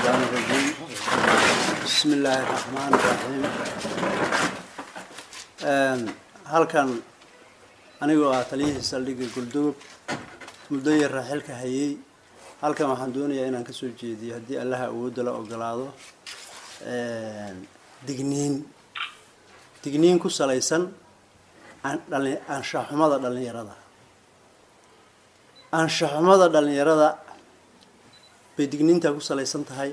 الشيطان الرجيم بسم الله الرحمن الرحيم halkan anigoo ah taliyihii saldhigga guldoob muddo yar raaxilka hayay halkan waxaan doonayaa inaan kasoo jeediyo haddii allaha awoodda la ogolaado digniin digniin ku salaysan anshaxumada dhallinyarada anshaxumada dhallinyarada bay digniintaa ku salaysan tahay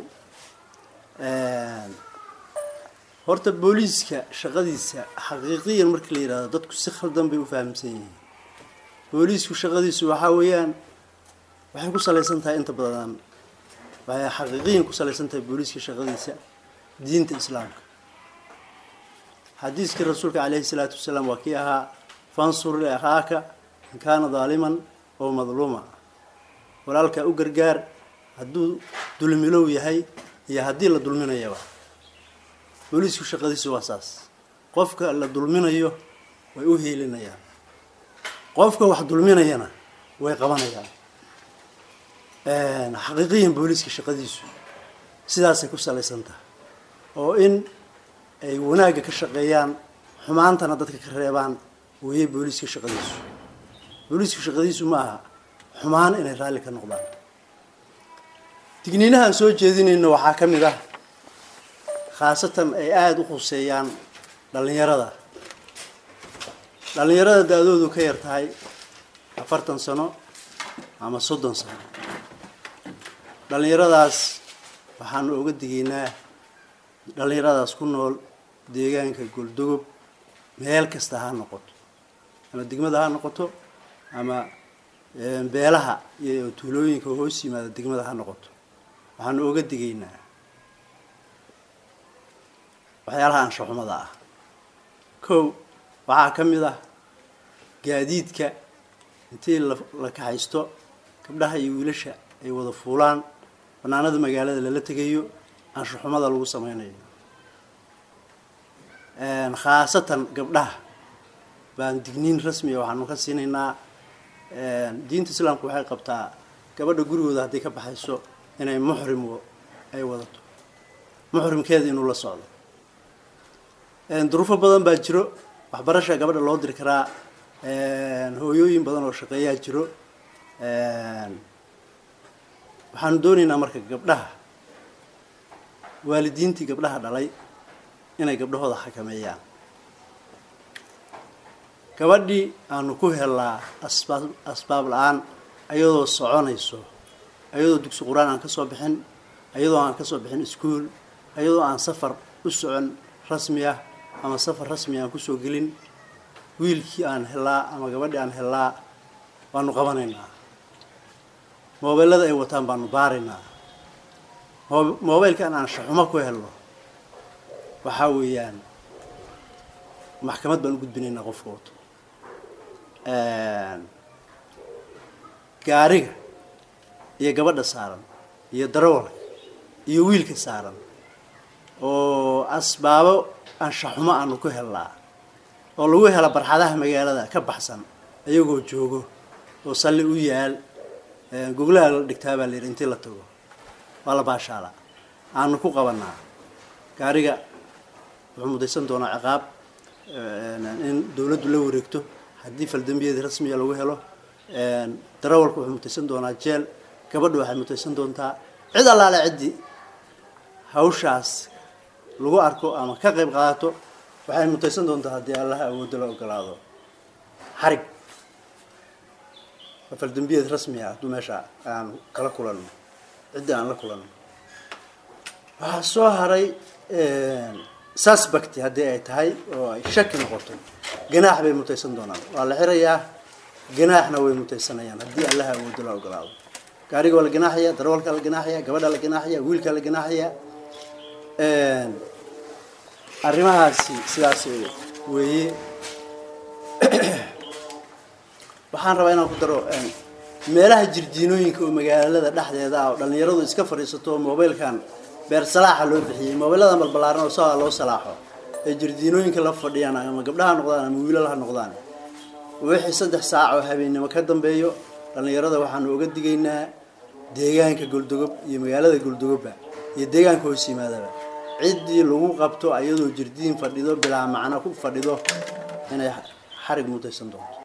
horta booliiska shaqadiisa xaqiiqiyan markii la yidhahdo dadku si khaldan bay u fahamsan yihiin booliisku shaqadiisu waxaa weeyaan waxay ku salaysan tahay inta badan waxay xaqiiqiyan ku salaysan tahay booliiska shaqadiisa diinta islaamka xadiiskii rasuulka caleyhi salaatu wasalaam waa kii ahaa fansur liakhaaka in kaana daaliman oo madluuma walaalkaa u gargaar hadduu dulmilow yahay iyo haddii la dulminayaba booliisku shaqadiisu waa saas qofka la dulminayo way u hiilinayaan qofka wax dulminayana way qabanayaan xaqiiqiyan booliiska shaqadiisu sidaasay ku salaysan tahay oo in ay wanaagga ka shaqeeyaan xumaantana dadka ka reebaan weeye booliiska shaqadiisu booliiska shaqadiisu ma aha xumaan inay raalli ka noqdaan digniinahaan soo jeedinayno waxaa ka mid ah khaasatan ay aada u khuseeyaan dhallinyarada dhallinyarada da-doodu ka yar tahay afartan sano ama soddon sano dhallinyaradaas waxaanu oga digaynaa dhallinyaradaas ku nool deegaanka goldogob meel kasta ha noqoto ama degmada ha noqoto ama beelaha iyo tuulooyinka hoos yimaada degmada ha noqoto waxaanu oga digaynaa waxyaalaha anshaxumada ah kow waxaa ka mid ah gaadiidka intii la kaxaysto gabdhaha iyo wiilasha ay wada fuulaan banaanada magaalada lala tegayo anshaxumada lagu sameynayo khaasatan gabdhaha baan digniin rasmiga waxaanu ka siinaynaa diinta islaamku waxay qabtaa gabadha gurigooda hadday ka baxayso inay muxrim ay wadato muxrimkeeda inuu la socdo duruufo badan baa jiro waxbarasha gabadha loo diri karaa hooyooyin badan oo shaqeeyaa jiro waxaanu doonaynaa marka gabdhaha waalidiintii gabdhaha dhalay inay gabdhahooda xakameeyaan gabadhii aanu ku helnaa asbaab asbaab la-aan ayadoo soconayso ayadoo dugsi qur-aan aan kasoo bixin ayadoo aan kasoo bixin iskuol ayadoo aan safar u socon rasmi ah ama safar rasmi aan kusoo gelin wiilkii aan helaa ama gabadhii aan helaa waanu qabanaynaa moobeelada ay wataan baanu baaraynaa moobeylkan aan shaxumo ku helno waxaa weeyaan maxkamad baan u gudbinaynaa qofka wato gaariga iyo gabadha saaran iyo darawalka iyo wiilka saaran oo asbaabo anshaxumo aanu ku helnaa oo lagu hela barxadaha magaalada ka baxsan ayagoo joogo oo salli u yaal goglaha la dhigtaa baa layidhi intii la tago waa la baashaala aanu ku qabanaa gaariga wuxuu mudaysan doonaa ciqaab in dawladdu la wareegto haddii faldambiyadii rasmiga lagu helo darawalka wuxuu mutaysan doonaa jeel gabadha waxay mutaysan doontaa cid allaale ciddii hawshaas lagu arko ama ka qayb qaadato waxay mutaysan doontaa haddii allaha awoodda la ogolaado xarig faldambiyad rasmi ah hadduu meesha aan kala kulanno ciddii aan la kulanno waxaa soo haray suspect haddii ay tahay oo ay shaki noqoto ganaax bay mutaysan doonaan waa la xirayaa ganaaxna way mutaysanayaan haddii allaha awoodda la ogolaado gaariga waa la ganaaxaya darawalkaa la ganaaxaya gabadhaa la ganaaxaya wiilkaa la ganaaxaya arrimahaasi sidaas weeye waxaan rabaa inaan ku daro meelaha jirdiinooyinka oo magaalada dhexdeeda ah oo dhallinyaradu iska fadhiisato oo mobaylkan beer salaaxa loo bixiyey mobayladan balbalaaran oo saa loo salaaxo ee jirdiinooyinka la fadhiyaan ama gabdhaha noqdaan ama wiilal ha noqdaan wixii saddex saac oo habeennimo ka dambeeyo dhallinyarada waxaanu oga digaynaa deegaanka goldogob iyo magaalada goldogobba iyo deegaanka hoos yimaadaba ciddii lagu qabto ayadoo jirdiin fadhido bilaa macno ku fadhido inay xarig mutaysan doonto